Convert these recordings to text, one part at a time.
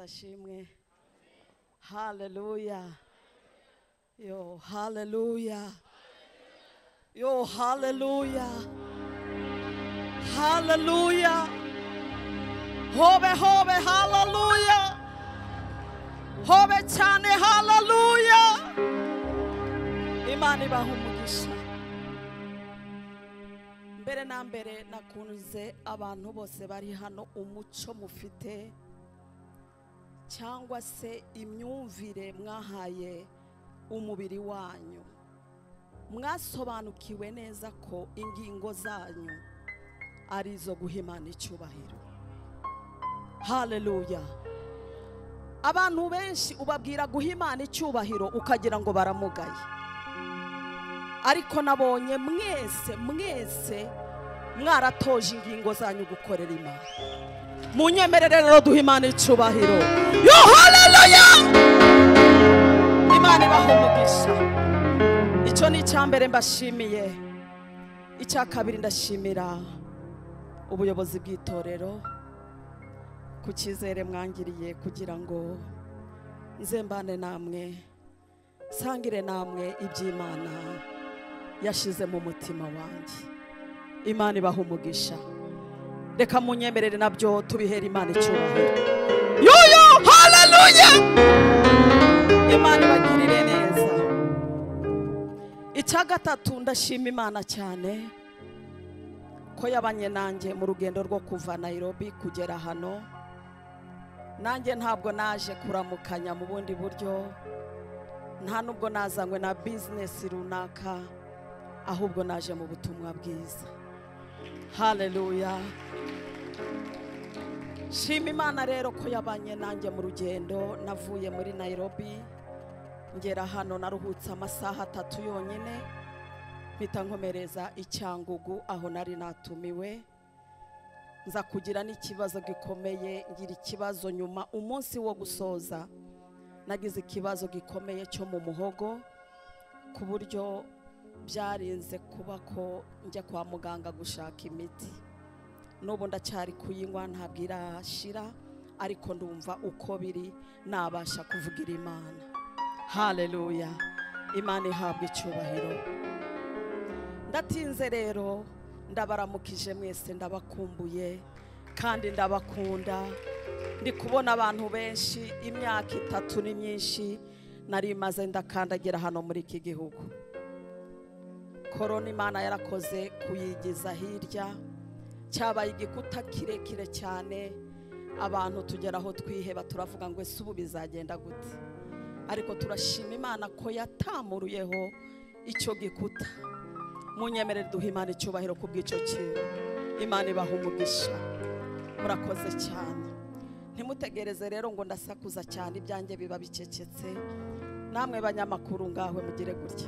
ashimwe haleluya yo haleluya yo haleluya haleluya hobe hobe haleluya hobe cyane haleluya imana ibaha umugisha mbere na mbere nakunze abantu bose bari hano umuco mufite cyangwa se imyumvire mwahaye umubiri wanyu mwasobanukiwe neza ko ingingo zanyu ari izo guha imana icyubahiro haleluya abantu benshi ubabwira guha imana icyubahiro ukagira ngo baramugaye ariko nabonye mwese mwese mwaratoje ingingo zanyu gukorera imana munyemerere rero duha imana icyubahiro yo haleluya imana ibaha umugisha icyo ni icya mbere mbashimiye icya kabiri ndashimira ubuyobozi bw'itorero ku cyizere mwangiriye kugira ngo nze mbane namwe nsangire namwe iby'imana yashyize mu mutima wanjye imana ibaha umugisha reka munyemerere nabyo tubihera imana icyubahiro yuyu haleluya imana ibagirire neza icya gatatu ndashima imana cyane ko yabanye nanjye mu rugendo rwo kuva nayirobi kugera hano nanjye ntabwo naje kuramukanya mu bundi buryo nta nubwo nazanywe na bizinesi runaka ahubwo naje mu butumwa bwiza haleluya shima imana rero ko yabanye nanjye mu rugendo navuye muri nayirobi ngera hano naruhutse amasaha atatu yonyine mpita nkomereza i cyangugu aho nari natumiwe nza kugira n'ikibazo gikomeye ngira ikibazo nyuma umunsi wo gusoza nagize ikibazo gikomeye cyo mu muhogo ku buryo byarinze kuba ko njya kwa muganga gushaka imiti n'ubu ndacyari kuyinywa ntabwo irashira ariko ndumva uko biri nabasha kuvugira imana haleluya imana ihabwa icyubahiro ndatinze rero ndabaramukije mwese ndabakumbuye kandi ndabakunda ndi kubona abantu benshi imyaka itatu ni myinshi nari maze ndakandagira hano muri iki gihugu korona imana yarakoze kuyigiza hirya cyabaye igikuta kirekire cyane abantu tugera aho twiheba turavuga ngo ese ubu bizagenda gute ariko turashima imana ko yatamuruyeho icyo gikuta munyemerere duha imana icyubahiro ku bw'icyo kintu imana ibaha umugisha murakoze cyane ntimutegereze rero ngo ndasakuza cyane ibyanjye biba bicecetse namwe banyamakuru ngaho mugire gutya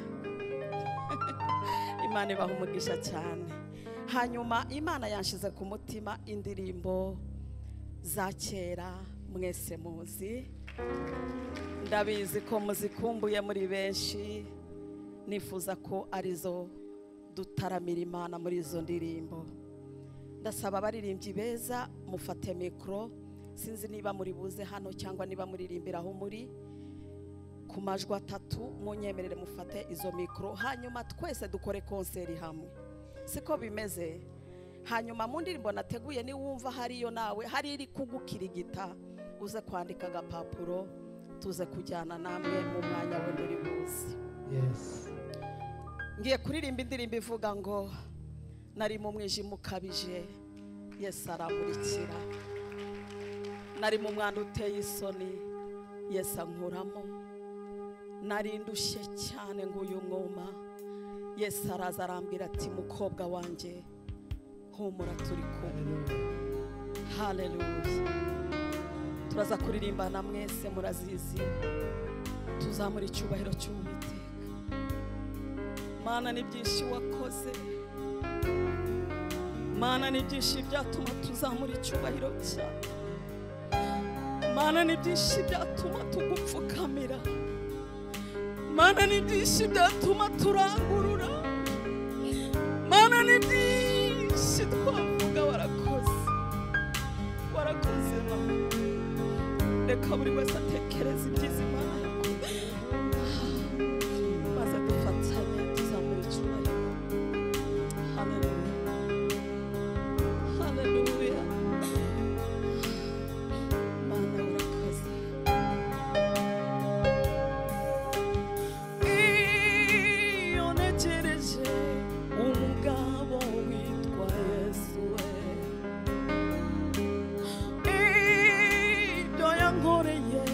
imana ibaha umugisha cyane hanyuma imana yanshyize ku mutima indirimbo za kera mwese muzi ndabizi ko muzikumbuye muri benshi nifuza ko arizo dutaramira imana muri izo ndirimbo ndasaba abaririmbyi beza mufate mikoro sinzi niba muri buze hano cyangwa niba muririmbira aho muri ku majwi atatu munyemerere mufate izo mikoro hanyuma twese dukore konseri hamwe siko bimeze hanyuma mu ndirimbo nateguye niwumva hariyo nawe hari iri kugukirigita uze kwandika agapapuro tuze kujyana namwe mu mwanya we muri buze Yes. ngiye kuririmba indirimbo ivuga ngo nari mu mwijima ukabije yesu aramurikira nari mu mwanda uteye isoni yesu ankuramo nari ndushye cyane ngo uyu mwuma yesu araza arambwira ati mukobwa wanjye humura turi kumwe haleluya turaza kuririmbana mwese murazizi tuzamura icyubahiro cy'uwiteka mana ni byinshi wakoze mana ni byinshi byatuma tuzamura icyubahiro cyawe mana ni byinshi byatuma tugupfukamira mana ni byinshi byatuma turangurura mana ni byinshi twavuga warakoze warakoze mana reka buri wese atekereze ibyiza imana yakoze maze dufatanye tuzamura icyubahiro haleluya haleluya mana urakoze iyo ntegereje umugabo witwa yesu we ibyo yankoreye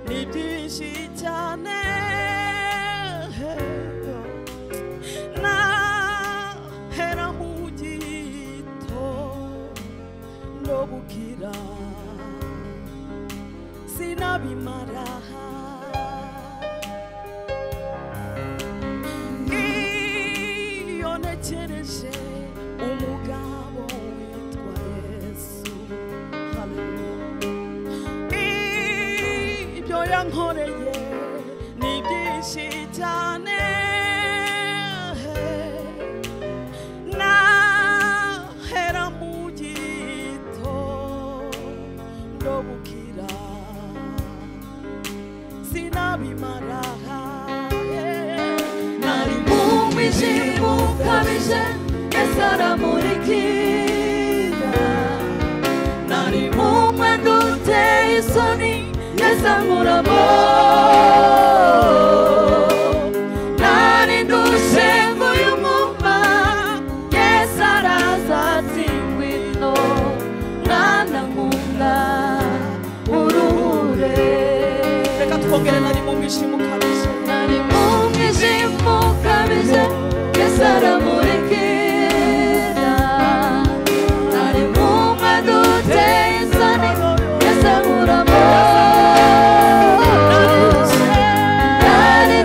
ni byinshi cyane nahera mu gitondo bukira sinabimara iyo ntekereje umugabo witwa yesu haleluya ibyo yankoreye ni byinshi cyane nahera mu gitondo bukira sinabimara nari mu mwijima ukabije yesu aramurikira nari mu mwenda uteye isoni yesu ankuramo nari nduje nguyu mwumva yesu araza ati ngwino mwana nkunda uruhure reka twongere nari mu mwijima ukabije Nari mu mwijima ukabije Yesu aramurikira Nari mu mwenda uteye isoni Yesu ankuramo Nari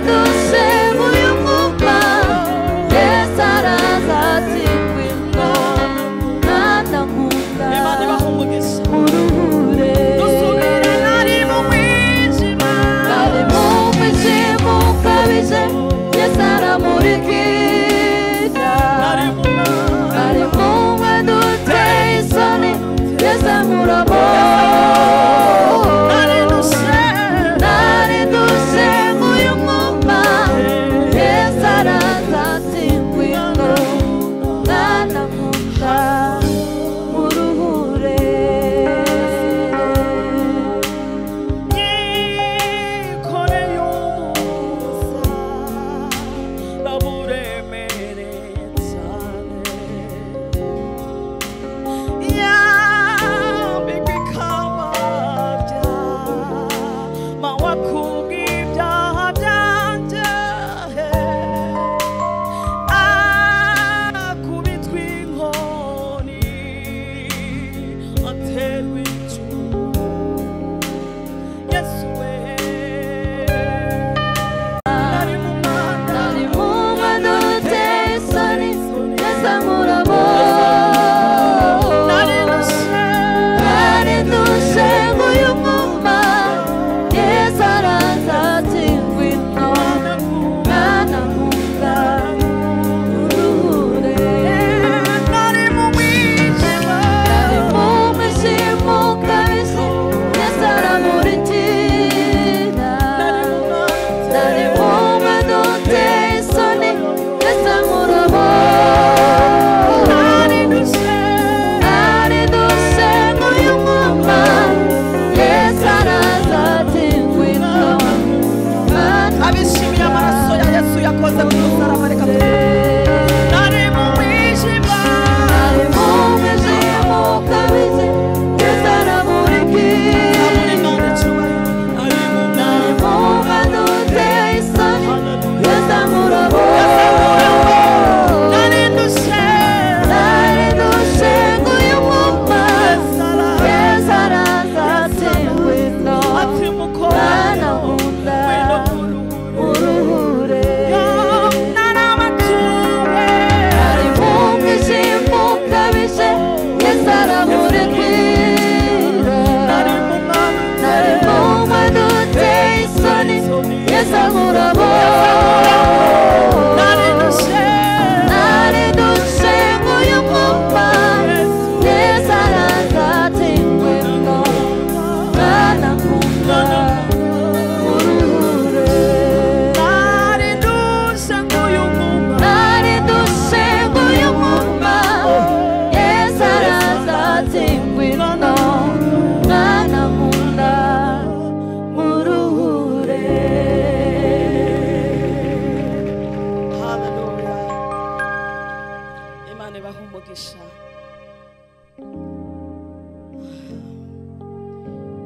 uduha umugisha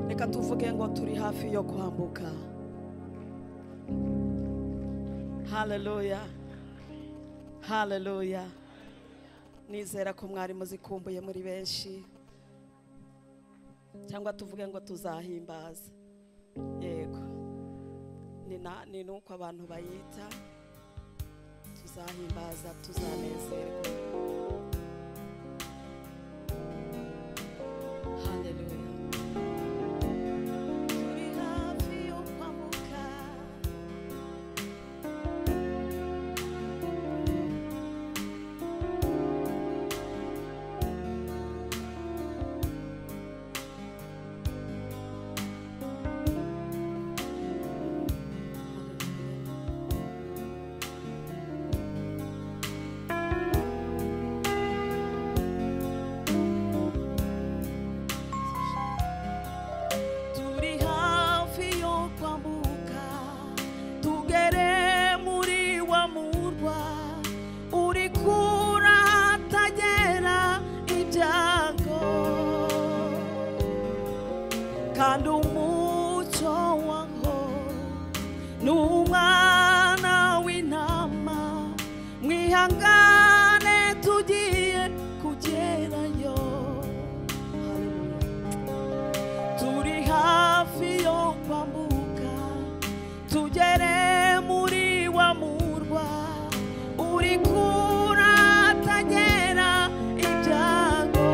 reka tuvuge ngo turi hafi yo kwambuka haleluya haleluya nizera ko mwari muzikumbuye muri benshi cyangwa tuvuge ngo tuzahimbaza yego ni na- ni nuko abantu bayita tuzahimbaza tuzanezerwa haleluya turi hafi yo kwamuka turi hafi yo kwambuka tugere muri wa murwa uri kura hatagera ibyago kandi umucyo waho ni umwana w'intama mwihangane tugiye kugerayo Hallelujah. turi hafi yo kwambuka tugere muri wa murwa uri kuratagera ibyago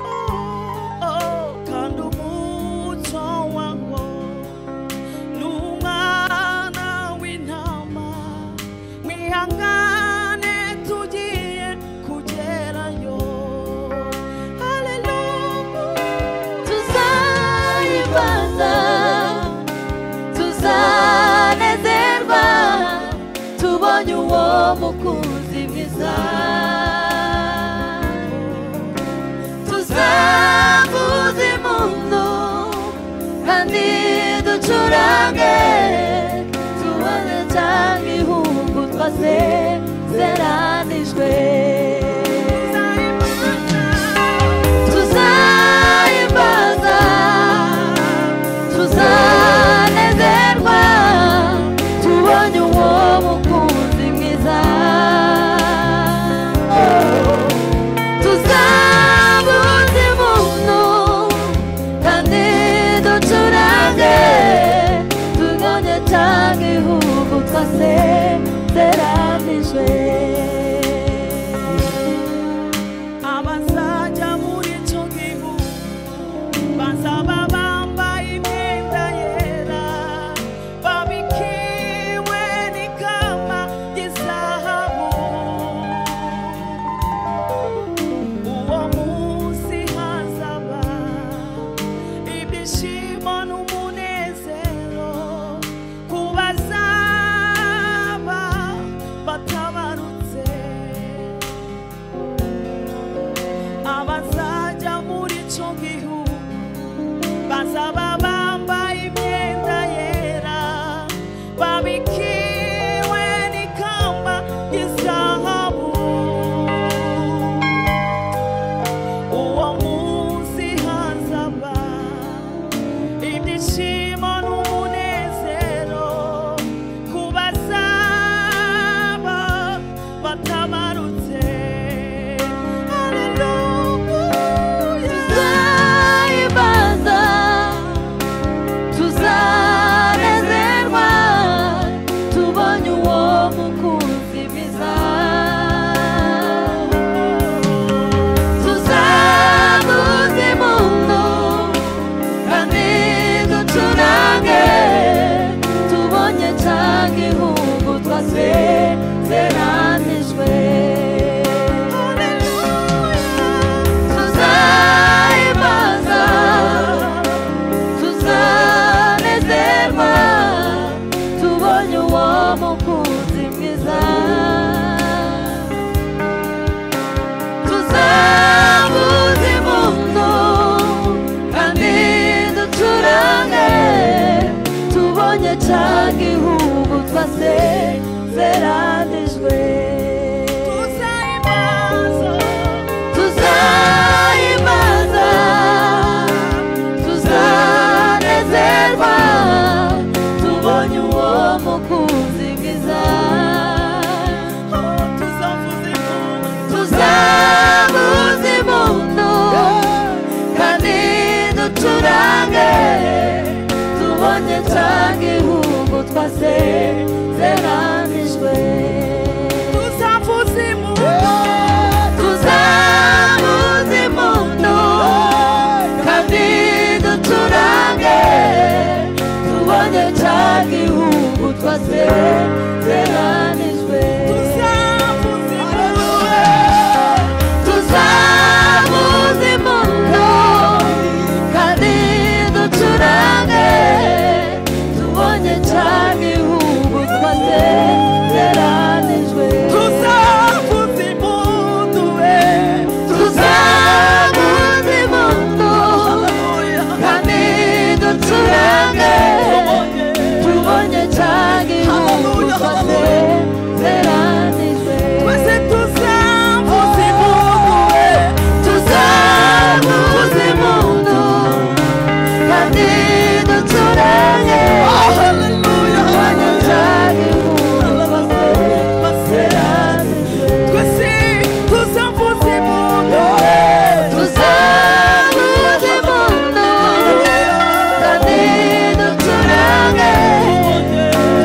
Oh, oh, kandi umuco wawo ni umwana w'intama mwihangane tugiye kugerayo haleluya tuzayimbaza tuzanezerwa tubonye uwo mukunzi mwiza tuzavuze impundu kandi ducurange tubone cyangwa ihugu twasezeranijwe tuzayimbaza tuzanezerwa tubonye uwo mukunzi mwiza tuzabuze imuntu kandi ducurange tubonye cyangwa ihugu twasezeranijwe abazajya muri icyo gihugu bazaba bambaye imyenda yera babikiwe n'ikamba ry'izahabu uwo munsi hazaba ibyishimo n'umunezero ku bazaba batabarutse abazajya muri icyo gihugu bazaba bambaye imyenda yera babikiwe n'ikamba ry'izahabu uwo munsi hazaba ibyishimo n'umunezero ku bazaba batabarutse Hallelujah. tuzayimbaza tuganye cyagihugu twasezeranijwe tuzavuza impundu tuzamuze imundo kandi ducurange tubonye cyagihugu twasezeranijwe tuzavuza impundu tuzamuze imundo kandi ducurange tubonye cyagihugu twasezeranijwe tuzavuza impundu we tuzamuze imundo kandi ducurange tubonye cyagihugu twasezeranijwe maze tuzavuza impundu we tuzamuze imundo kandi ducurange Oh, hallelujah, tubonye cyagihugu twasezeranijwe twese tuzavuza impundu we tuzamuze imundo kandi ducurange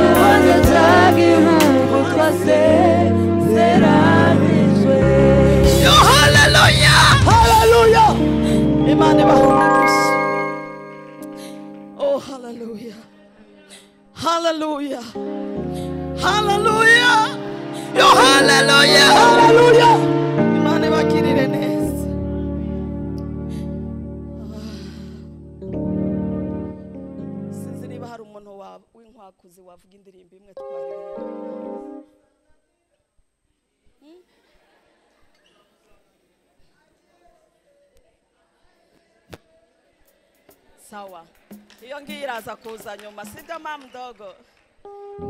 tubone cyagihugu twasezeranijwe Yo, hallelujah! Hallelujah! Imana ibahumurize. Oh, hallelujah. Hallelujah. Hallelujah. Yo, hallelujah. Hallelujah. Imana ibagirire neza. Sinzi niba hari umuntu wa- w'inkwakuzi wavuga indirimbo imwe twaririmba. sawa iyo ngiyo iraza kuza nyuma sibyo mamu dogo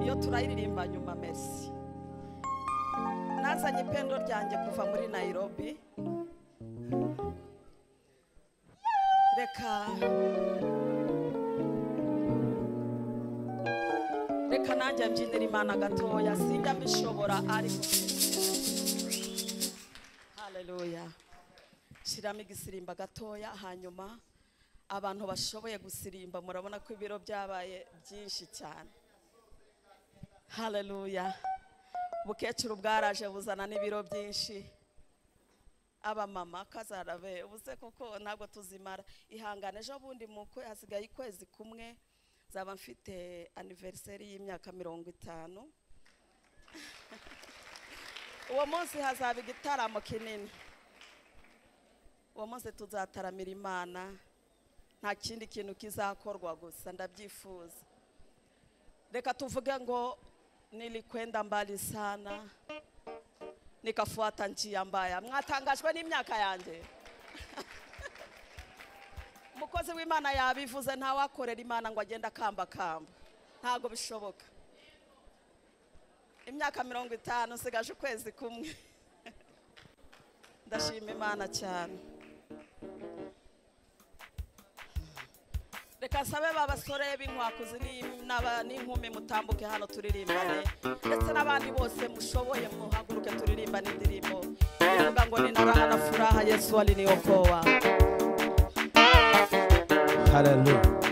iyo turayiririmba nyuma mesi nazanye ipendo ryanjye kuva muri nayirobi reka reka nanjye mbyinira imana gatoya sinjya mbishobora ariko haleluya shyiramo igisirimba gatoya hanyuma abantu bashoboye gusirimba murabona ko ibiro byabaye byinshi cyane haleluya ubukecuru bwaraje buzana n'ibiro byinshi abamama kazarabe ubuze kuko ntabwo tuzimara ihangane ejo bundi mu kwe hasigaye ukwezi kumwe nzaba mfite aniveriseri y'imyaka mirongo itanu uwo munsi hazaba igitaramo kinini uwo munsi tuzataramira imana nta kindi kintu kizakorwa gusa ndabyifuza reka tuvuge ngo nilikwenda mbali sana nikafuata njia mbaya mwatangajwe n'imyaka yanjye umukozi w'imana yabivuze ntawakorera imana ngo agende akambakamba ntabwo bishoboka imyaka mirongo itanu usigaje ukwezi kumwe ndashima imana cyane reka nsabe ba basore b'inkwakuzi ni- n'aba- n'inkumi mutambuke hano turirimbane ndetse n'abandi bose mushoboye muhaguruke turirimbane indirimbo ivuga ngo ni na raha na furaha yesu aliniyokowa Hallelujah.